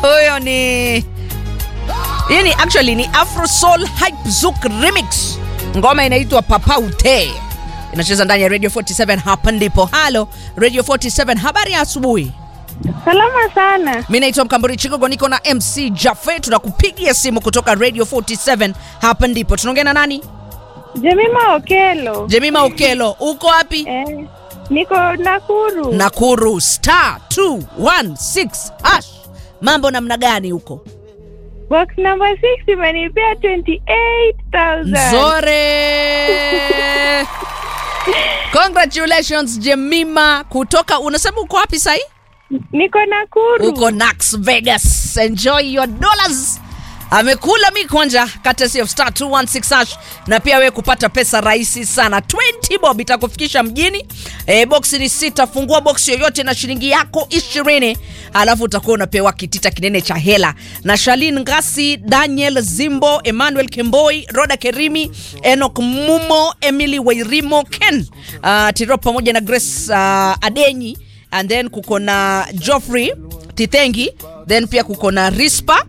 huyo ni hii ni actually ni afro soul hype zouk remix ngoma inaitwa papa ute inacheza ndani ya radio 47 hapa ndipo halo radio 47 habari ya asubuhi Salama sana. mi naitwa mkamburi chigogo niko na mc jafe tunakupigia simu kutoka radio 47 hapa ndipo tunaongea na nani Jemima Okelo. jemima ukelo uko wapi Eh, niko Nakuru. nakuru star 216 hash mambo namna gani huko Box number 6 imenipea 28,000. Nzore. Congratulations Jemima kutoka unasema uko wapi sahi? Niko Nakuru. Uko Nax Vegas. Enjoy your dollars. Amekula mi kwanja courtesy of star 216 hash na pia wewe kupata pesa rahisi sana 20 bob itakufikisha mjini e, box ni sita fungua box yoyote na shilingi yako ishirini alafu utakuwa unapewa kitita kinene cha hela na shalin ngasi daniel zimbo emmanuel kemboi roda kerimi enok mumo emily wairimo ken uh, tiro pamoja na grace uh, adenyi and then kuko na joffrey titengi then pia kuko na rispa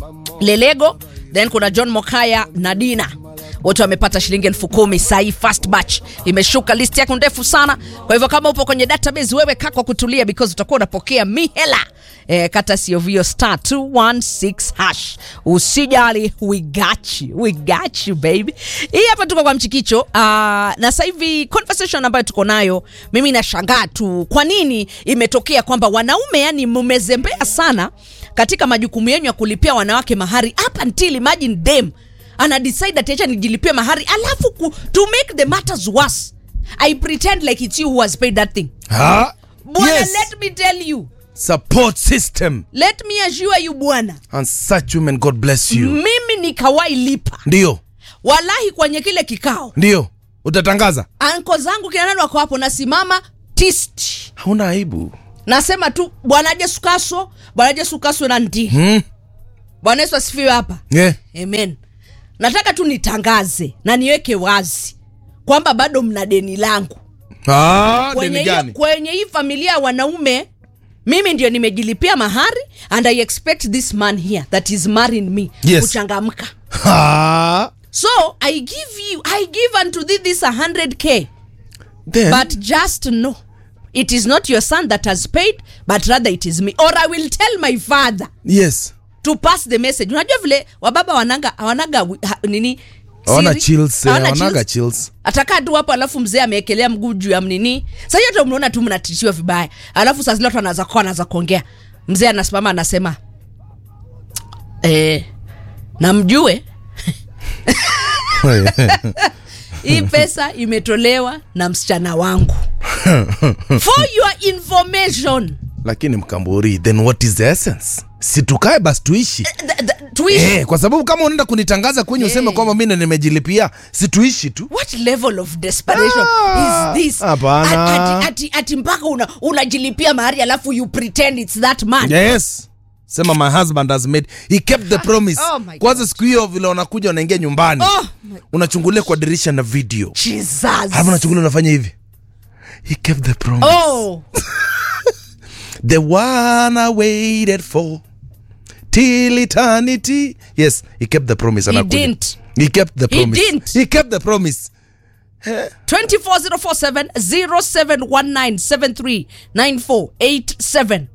lelego then kuna john mokaya na dina wote wamepata shilingi elfu kumi sahii fast batch imeshuka list yako ndefu sana kwa hivyo kama upo kwenye database wewe kaa kwa kutulia because utakuwa unapokea mihela eh, kata sio vio star 216 hash usijali we got you we got you baby hii hapa tuko kwa mchikicho uh, na sasa hivi conversation ambayo tuko nayo mimi nashangaa tu kwa nini imetokea kwamba wanaume yani mmezembea sana katika majukumu yenu ya kulipia wanawake mahari up until imagine them ana decide ati acha nijilipie mahari alafu ku, to make the matters worse i pretend like it's you who has paid that thing Ha? bwana Yes. let me tell you Support system. let me assure you bwana And such women, God bless you. mimi nikawai lipa Ndio, walahi kwenye kile kikao ndio. Utatangaza? anko zangu kina nani wako hapo nasimama tist Hauna aibu. nasema tu bwana jesu kaso bwana jesu kaso na ndi Hmm? bwana yesu asifiwe hapa Yeah. amen nataka tu nitangaze na niweke wazi kwamba bado mna deni langu Ah, kwenye deni hiyo- gani? kwenye hii familia ya wanaume mimi ndio nimejilipia mahari and i expect this man here that is marrying me Yes. kuchangamka Ha? so i give you i give unto thee this 100k Then, but just know it is not your son that has paid but rather it is me or i will tell my father yes. to pass the message unajua vile wababa wanaga wanaga wi- ha, nini Hawana siri? chills, eh, Hawana hawanaga chills. chills. atakaa tu hapo alafu mzee ameekelea mguu juu ya mnini sahii hata mnaona tu mnatishiwa vibaya alafu saa zile watu anaanza kuwa anaanza kuongea mzee anasimama anasema eh, namjue hii pesa imetolewa na msichana wangu for your information Lakini mkamburi, then what is the essence? Si tukae basi tuishi. Th- th- tuishi Eh, kwa sababu kama unaenda kunitangaza kwenye useme Eh. kwamba mimi nimejilipia, si tuishi tu. what level of desperation Ah, is this hapana. Ati- ati, ati mpaka una, unajilipia mahari alafu you pretend it's that man Yes. Sema my husband has made he kept the promise. Oh my Kwanza siku hiyo vile unakuja unaingia nyumbani. Oh my- Unachungulia kwa dirisha na video. Jesus. Alafu unachungulia unafanya hivi. He kept the promise. oh The one I waited for till eternity. Yes, he kept the promise. He anakuja. didn't. He kept the promise. didn't. He kept the promise. 24047 0719 739487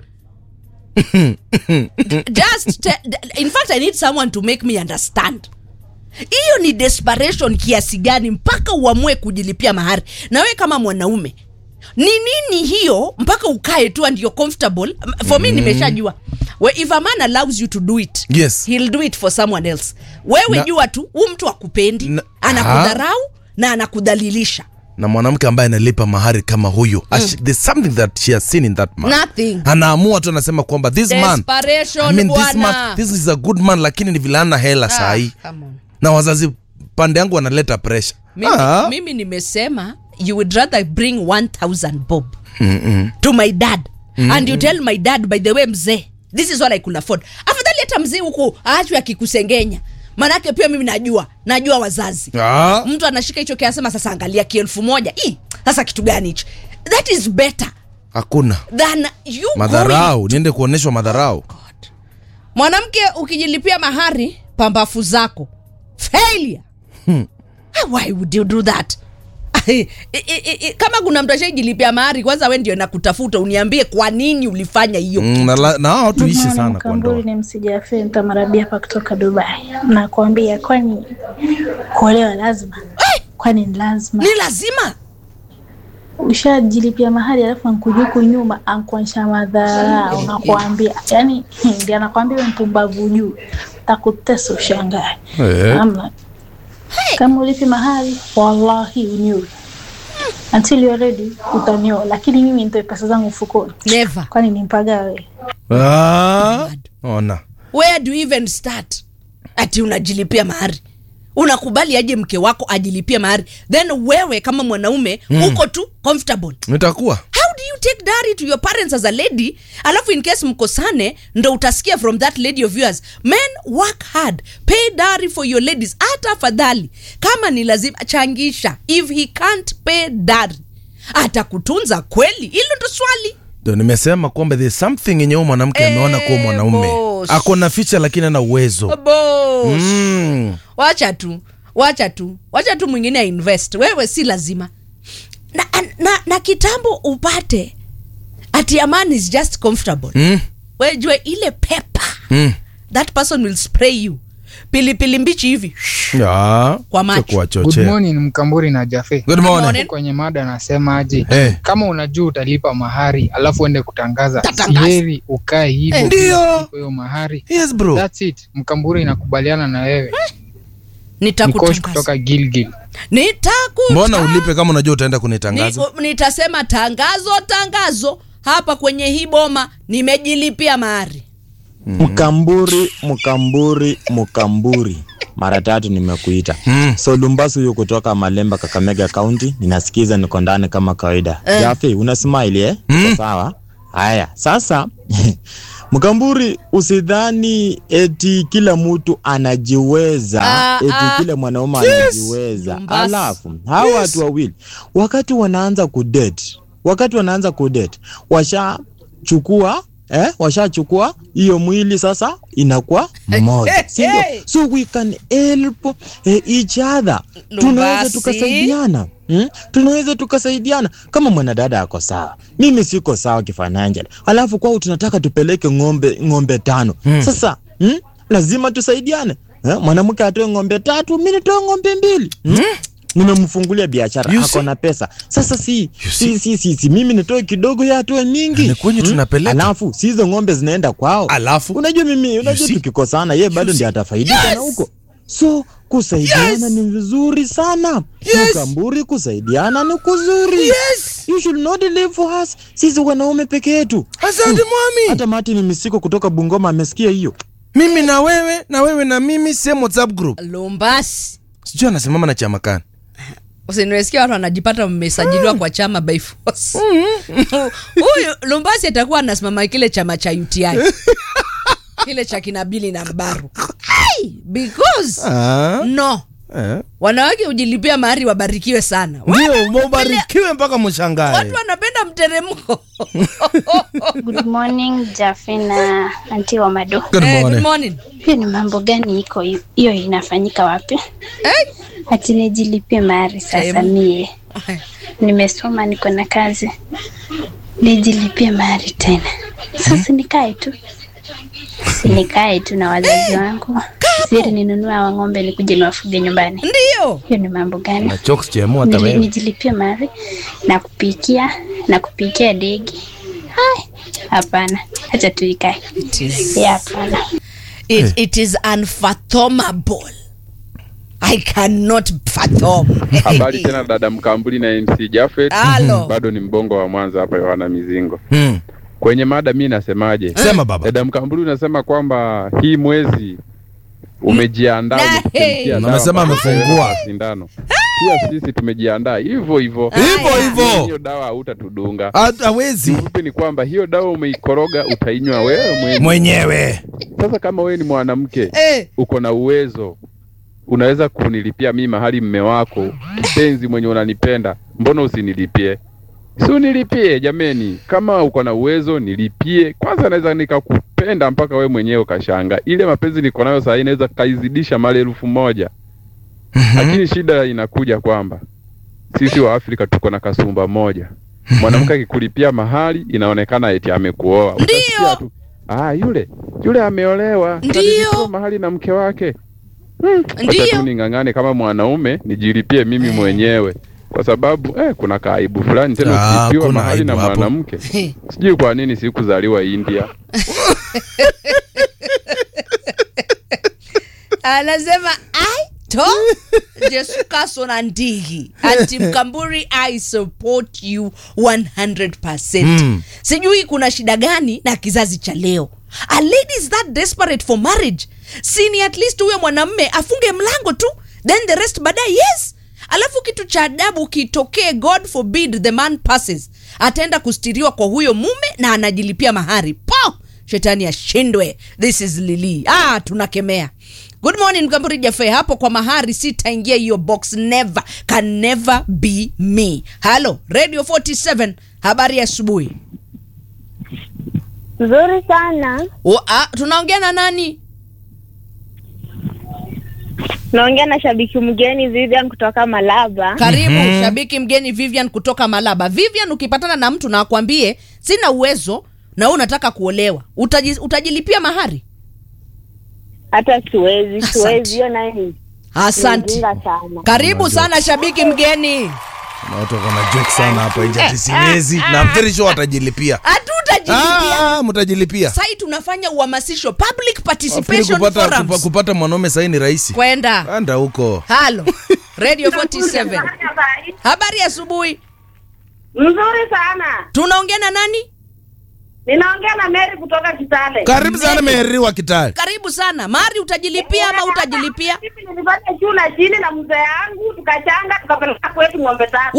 just te- in fact i need someone to make me understand hiyo ni desperation kiasi gani mpaka uamue kujilipia mahari na wewe kama mwanaume ni nini hiyo mpaka ukae tu and you're comfortable for me nimeshajua We, if a man allows you to do it Yes. he'll do it for someone else wewe Na- jua tu huu mtu akupendi Na- anakudharau na anakudhalilisha na mwanamke ambaye analipa mahari kama huyo mm. there's something that she has seen in that man Nothing. anaamua tu anasema kwamba this man, Desperation, I mean, this, bwana. man this is a good man lakini ni vile ana hela Ah, sahii come on. na wazazi pande yangu wanaleta pressure mimi, Ah. mimi nimesema you would rather bring 1000 bob Mm-mm. to my dad Mm-mm. and you tell my dad by the way mzee this is what i could afford afadhali hata mzee huku aachwe akikusengenya manake pia mimi najua najua wazazi Ah. mtu anashika hicho kiasema sasa angalia kielfu moja Ii, sasa kitu gani hicho that is better hakuna than you madharau niende kuonyeshwa madharau God. mwanamke ukijilipia mahari pambafu zako failure Ah, why would you do that I- I- I- kama kuna mtu ashaijilipia mahari kwanza we ndio nakutafuta uniambie kwa nini ulifanya hiyo Mm, na la- na hao tuishi sana kwa Mkamburi ndoa ni msijafe ntamarabia hapa kutoka Dubai. Nakwambia kwani kuolewa lazima? Kwani ni lazima? ni lazima Ushajilipia mahali alafu ankujuku nyuma ankuonyesha madhara, unakuambia yani ndi anakwambia we mpumbavu juu, takutesa ushangae. Eh. Amna kama ulipi mahali, wallahi unyue until you're ready utanioa, lakini mimi nitoe pesa zangu mfukoni, never kwani nimpagawe Ah, ona where do you even start ati unajilipia mahari unakubali aje mke wako ajilipie mahari then wewe kama mwanaume mm. uko tu comfortable itakuwa how do you take dowry to your parents as a lady alafu in case mkosane ndo utasikia from that lady of yours men work hard pay dowry for your ladies hata afadhali kama ni lazima changisha if he can't pay dowry atakutunza kweli hilo ndo swali ndo nimesema kwamba there's something yenye huyu mwanamke Eh, ameona kuwa mwanaume boss. ako na ficha lakini ana uwezo Boss. mm. wacha tu wacha tu wacha tu mwingine ainvest wewe si lazima na, na, na kitambo upate ati aman is just comfortable Mm. wejue ile pepa Mm. that person will spray you pilipili mbichi hivi Ya, Kwa macho. cha kuwachochea. Good morning Mkamburi na Jafe. Good morning. morning. Kwenye mada nasemaje? Eh. Kama unajua utalipa mahari alafu uende kutangaza, Tatangaza. siheri ukae hivyo Eh. bila Ndio. kulipa hiyo mahari. Yes, bro. That's it. Mkamburi inakubaliana na wewe. Nikosh nitakutangaza kutoka Gilgil. Nitakuta- mbona ulipe kama unajua utaenda kunitangaza Ni- nitasema tangazo tangazo hapa kwenye hii boma nimejilipia mahari Mkamburi, Mkamburi, Mkamburi, mara tatu nimekuita. Mm. So Lumbasu huyu kutoka Malemba, Kakamega County, ninasikiza, niko ndani kama kawaida. Eh. Jafi, una smile eh? Uko Sawa. Haya, sasa Mkamburi, usidhani eti kila mtu anajiweza, Ah, eti ah. kila mwanaume Yes. anajiweza. Lumbasi. Alafu hawa watu wawili wakati wanaanza kudate, wakati wanaanza kudate washachukua eh, washachukua hiyo mwili sasa inakuwa mmoja, si ndio? Hey. So we can help eh, each other, tunaweza Lumbasi. tukasaidiana Hmm? tunaweza tukasaidiana kama mwanadada ako sawa mimi siko sawa kifinancial alafu kwao tunataka tupeleke ng'ombe ng'ombe tano sasa hmm? lazima tusaidiane eh? mwanamke atoe ng'ombe tatu mi nitoe ng'ombe mbili hmm? nimemfungulia biashara You ako see? na pesa sasa si You si, si, si, si mimi nitoe kidogo ya atoe mingi Ni kwenye tunapeleka. alafu si hizo ng'ombe zinaenda kwao Alafu? unajua mimi unajua see? tukikosana ye bado ndiye atafaidika na huko so kusaidiana Yes! ni vizuri sana Yes! mkamburi kusaidiana ni kuzuri Yes! you should not live for us sisi wanaume peke yetu asante mwami hata mati mimisiko kutoka bungoma amesikia hiyo mimi na wewe na wewe na mimi same whatsapp group lumbasi sijui anasimama na chama kani usiniwesikia watu wanajipata mmesajiliwa kwa chama by force huyu lumbasi atakuwa anasimama kile chama cha uti kile cha kinabili na mbaru Ai, because Ah, no eh. wanawake hujilipia mahari wabarikiwe sana ndio mubarikiwe mpaka mshangae watu wanapenda mteremko Good morning Jafe na anti wa Mado. Good Eh, morning. good morning. Hiyo ni mambo gani iko hiyo? hiyo inafanyika wapi? Eh, Ati nijilipie mahari sasa Em. mie. Nimesoma niko na kazi. Nijilipie mahari tena. Sasa nikae tu. Si nikae tu na wazazi wangu. Siri ninunue hawa ng'ombe nikuje niwafuge nyumbani. ndio Hiyo ni mambo gani? na chokes chemu hata Nili- wewe nijilipie mahari na kupikia na kupikia degi. Hai, hapana. Acha tuikae. it is, Ya, hapana. it, it is unfathomable i cannot fathom Habari tena dada Mkambuli na MC Jafet. Halo. Bado ni mbongo wa Mwanza hapa Yohana Mizingo. hmm. Kwenye mada mi nasemaje? sema baba Dada Mkambuli unasema kwamba hii mwezi umejiandaa Na- umekuchemkia hey. dawa Amesema mpaka amefungua. utaweka sindano. Pia sisi tumejiandaa hivyo hivyo. hivyo Aya. hivyo Hiyo dawa hautatudunga. hawezi Kifupi ni kwamba hiyo dawa umeikoroga utainywa wewe mwenyewe. mwenyewe Sasa kama wewe ni mwanamke Eh, uko na uwezo unaweza kunilipia mimi mahali mme wako mpenzi mwenye unanipenda mbona usinilipie si unilipie jameni kama uko na uwezo nilipie kwanza naweza nikakupa anakupenda mpaka we mwenyewe ukashanga. Ile mapenzi niko nayo saa hii inaweza kaizidisha mara elfu moja. Lakini shida inakuja kwamba sisi wa Afrika tuko na kasumba moja. Mwanamke akikulipia mahali inaonekana eti amekuoa. Utasikia tu, Ah, yule yule ameolewa. Ndio. Kalipia mahali na mke wake. Acha Ndio. tu ning'ang'ane kama mwanaume nijilipie mimi mwenyewe, kwa sababu eh, kuna kaaibu fulani tena Ah, ukilipiwa kuna mahali na aibu hapo. mwanamke. Sijui kwa nini sikuzaliwa India. anasema ai to jesukaso na ndigi anti mkamburi i support you 100 Mm. sijui kuna shida gani na kizazi cha leo a lady is that desperate for marriage sini at least huyo mwanamme afunge mlango tu then the rest baadaye yes alafu kitu cha adabu kitokee god forbid the man passes ataenda kustiriwa kwa huyo mume na anajilipia mahari po shetani ashindwe this is lili ah tunakemea good morning mkamburi jafe hapo kwa mahari sitaingia hiyo box never can never be me halo radio 47 habari ya asubuhi Nzuri sana. O, ah, tunaongea na nani Naongea na shabiki mgeni Vivian kutoka Malaba. karibu shabiki mgeni vivian kutoka malaba vivian ukipatana na mtu na akwambie sina uwezo na wewe unataka kuolewa utaji, utajilipia mahari Hata siwezi, Asante. siwezi. Hiyo nayo ni asante mjinga sana. karibu sana shabiki mgeni Na watu wako na joke sana hapa nje ati siwezi na I'm very sure watajilipia hatutajilipia ah, mtajilipia sai tunafanya uhamasisho public Nafikiri participation kupata, kupa, forums kupata mwanaume sahii ni rahisi kwenda anda huko halo radio 47 habari ya asubuhi Mzuri sana. tunaongea na nani Ninaongea na Mary kutoka Kitale. karibu sana meri wa kitale karibu sana mari utajilipia ama utajilipia Mimi nilifanya shule chini na mzee yangu tukachanga tukapeleka kwetu ng'ombe tatu.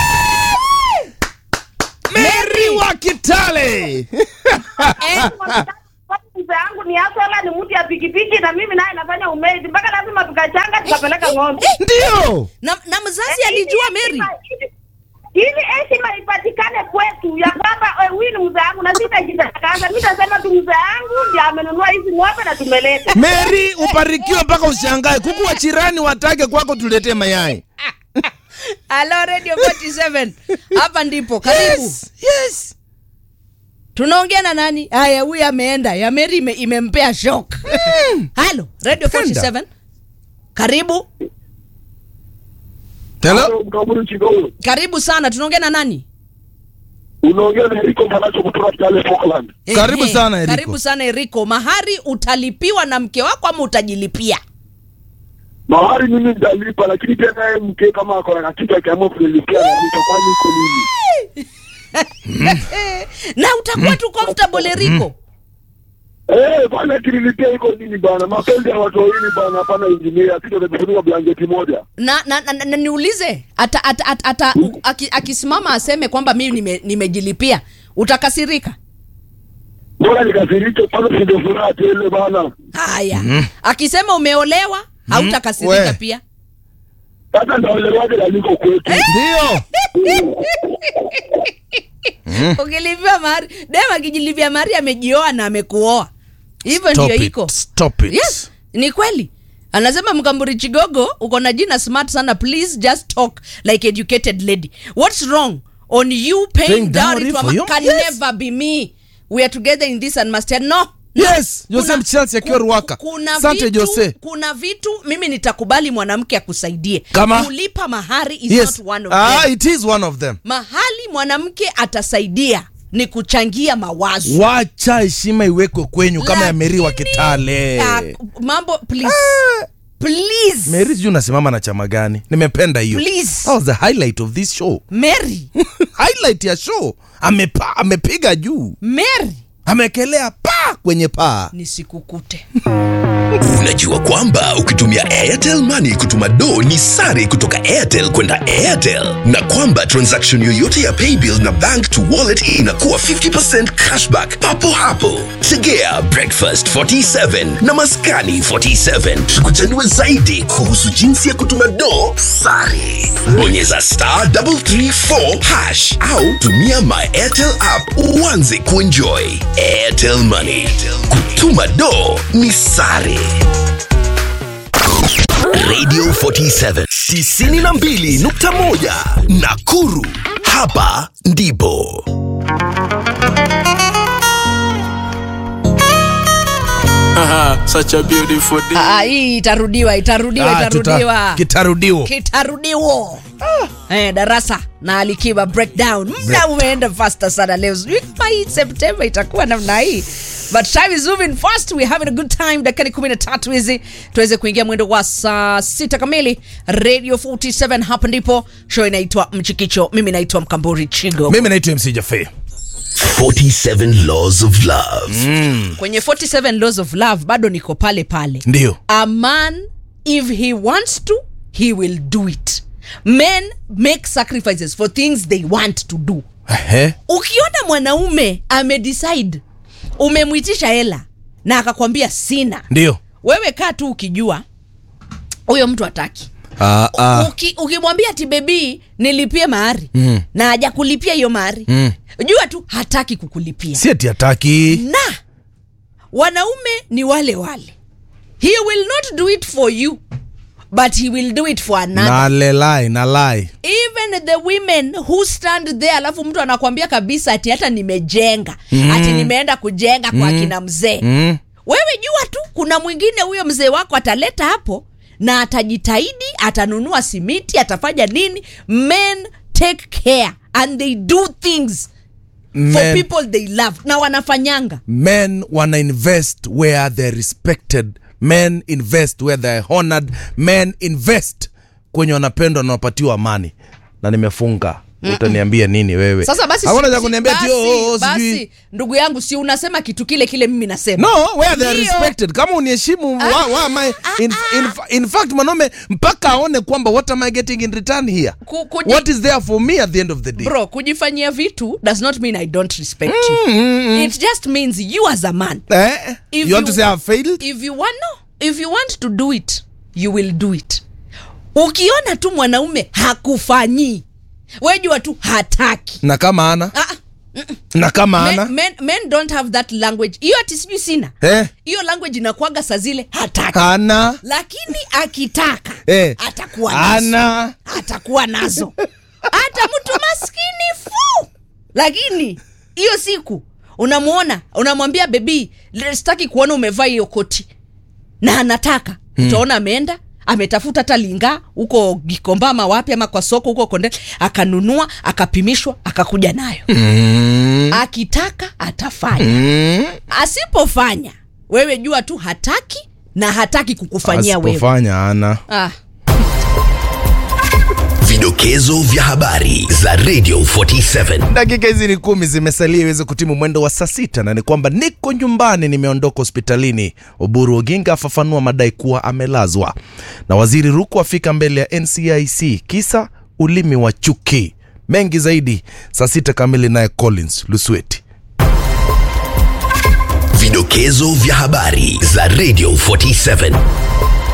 meri wa kitale Eh, Mzee yangu ni asola ni mtu ya pikipiki na mimi naye nafanya umedi mpaka lazima tukachanga tukapeleka ng'ombe. ndio na, na mzazi alijua mary ili heshima ipatikane kwetu ya kwamba eh, huyu ni mzee wangu na sitajitakaza. Mi tasema tu mzee wangu ndiye amenunua hizi ng'ombe na tumeleta. meri ubarikiwe mpaka ushangae kuku wa chirani watake kwako tuletee mayai halo radio 47 hapa ndipo karibu yes, yes. tunaongea na nani haya huyu ameenda ya meri ime, imempea shok halo radio 47 karibu Hello? Mkaburi Chigogo. karibu sana tunaongea na nani Unaongea na Eriko Manacho kutoka Kitale Falkland. Karibu Ehe, sana, Eriko. karibu sana eriko mahari utalipiwa na mke wako ama utajilipia Mahari mimi nitalipa lakini pia naye mke kama ako na kitu akiamua kunilipia na nitakwani iko nini? na utakuwa tu comfortable eriko Eh, bwana kinilipia iko nini bwana? Mapenzi ya watu wawili bwana, hapana injinia, kitu kitafunika blanketi moja. na, na, na, na, na niulize ata, ata, ata, ata, u- aki, akisimama aseme kwamba mimi nime- nimejilipia utakasirika Bora nikasirike kwanza sinde furaha tele bwana. haya akisema umeolewa hautakasirika we. pia Sasa ndaolewaje na niko kwetu? ndio ukilipia mahari dem akijilipia mahari amejioa na amekuoa hivyo Stop ndio it, iko stop it. yes ni kweli anasema mkamburi chigogo uko na jina smart sana please just talk like educated lady what's wrong on you paying Paying dowry dowry to a for man you? can Yes. never be me we are together in this and must have no yes Kuna- jose mchelsi akiwa ruaka kuna sante vitu, jose kuna vitu mimi nitakubali mwanamke akusaidie Kama? kulipa mahari is yes not one of ah, them. it is one of them mahali mwanamke atasaidia ni kuchangia mawazo wacha heshima iwekwe kwenyu kama ya meri wa Lakini, kitale ah, mambo please please meri sijui unasimama na chama gani nimependa hiyo Please. That was the highlight of this show mary highlight ya show amepa, amepiga juu mary amekelea pa kwenye paa nisikukute Unajua kwamba ukitumia Airtel Money kutuma do ni sare kutoka Airtel kwenda Airtel, na kwamba transaction yoyote ya paybill na bank to wallet inakuwa 50% cashback papo hapo. Tegea breakfast 47 na maskani 47 tukuchanue zaidi kuhusu jinsi ya kutuma do sare. Bonyeza star 334 hash au tumia my Airtel app uanze kuenjoy. Airtel Money, money kutuma do ni sare radio 47 92.1 nakuru hapa ndipo Such a beautiful day. Ah, hii itarudiwa itarudiwa Ah, tuta- itarudiwa kitarudiwa. kitarudiwa eh, darasa na alikiba breakdown muda umeenda faster sana leo sijui kama hii september itakuwa namna hii but time is moving fast we're having a good time dakikani kumi na tatu hizi tuweze kuingia mwendo wa saa sita kamili radio 47 hapa ndipo show inaitwa mchikicho mimi naitwa mkamburi chigo mimi naitwa mc jafe 47 laws of love kwenye 47 laws of love bado niko pale pale ndio a man if he wants to he will do it men make sacrifices for things they want to do Ehe. ukiona mwanaume amedecide umemwitisha hela na akakwambia sina ndio wewe kaa tu ukijua huyo mtu hataki Ah, ah. Uki, ukimwambia ati bebii nilipie mahari Mm. na haja kulipia hiyo mahari Mm. jua tu hataki kukulipia si ati hataki na wanaume ni wale wale he will not do it for you but he will do it for another na lelai na lai even the women who stand there alafu mtu anakwambia kabisa ati hata nimejenga Mm. ati nimeenda kujenga kwa Mm. kina mzee Mm. wewe jua tu kuna mwingine huyo mzee wako ataleta hapo na atajitahidi atanunua simiti atafanya nini men take care and they do things for Men- people they love na wanafanyanga men wana invest where they're respected men invest where they're honored men invest kwenye wanapendwa na wapatiwa amani na nimefunga utaniambia nini wewe sasa basi Hakuna si- cha si- kuniambia ati, basi- oh, oh, basi sijui. ndugu yangu si unasema kitu kile kile mimi nasema no where they're Ndio. respected kama uniheshimu wa, wa, am I, in, in, in fact mwanaume mpaka aone kwamba what am i getting in return here Ku- kuji- what is there for me at the end of the day bro kujifanyia vitu does not mean i don't respect you Mm, mm, mm. it just means you as a man eh? If you want to say i've failed if you want no if you want to do it you will do it ukiona tu mwanaume hakufanyii wejua tu hataki na kama ana Ah, na kama ana men, men, men don't have that language hiyo ati sijui sina eh? hiyo language inakwaga saa zile hataki ana lakini akitaka eh? atakuwa nazo ana atakuwa nazo hata mtu maskini fu lakini hiyo siku unamwona unamwambia bebii sitaki kuona umevaa hiyo koti na anataka Hmm. utaona ameenda ametafuta hata linga huko gikomba ama wapi ama kwa soko huko konde akanunua akapimishwa akakuja nayo mm. akitaka atafanya Mm. asipofanya wewe jua tu hataki na hataki kukufanyia wewe asipofanya ana ah. vidokezo vya habari za radio 47 dakika hizi ni kumi zimesalia iweze kutimu mwendo wa saa sita na ni kwamba niko nyumbani nimeondoka hospitalini oburu oginga afafanua madai kuwa amelazwa na waziri ruku afika mbele ya ncic kisa ulimi wa chuki mengi zaidi saa sita kamili naye collins lusweti vidokezo vya habari za radio 47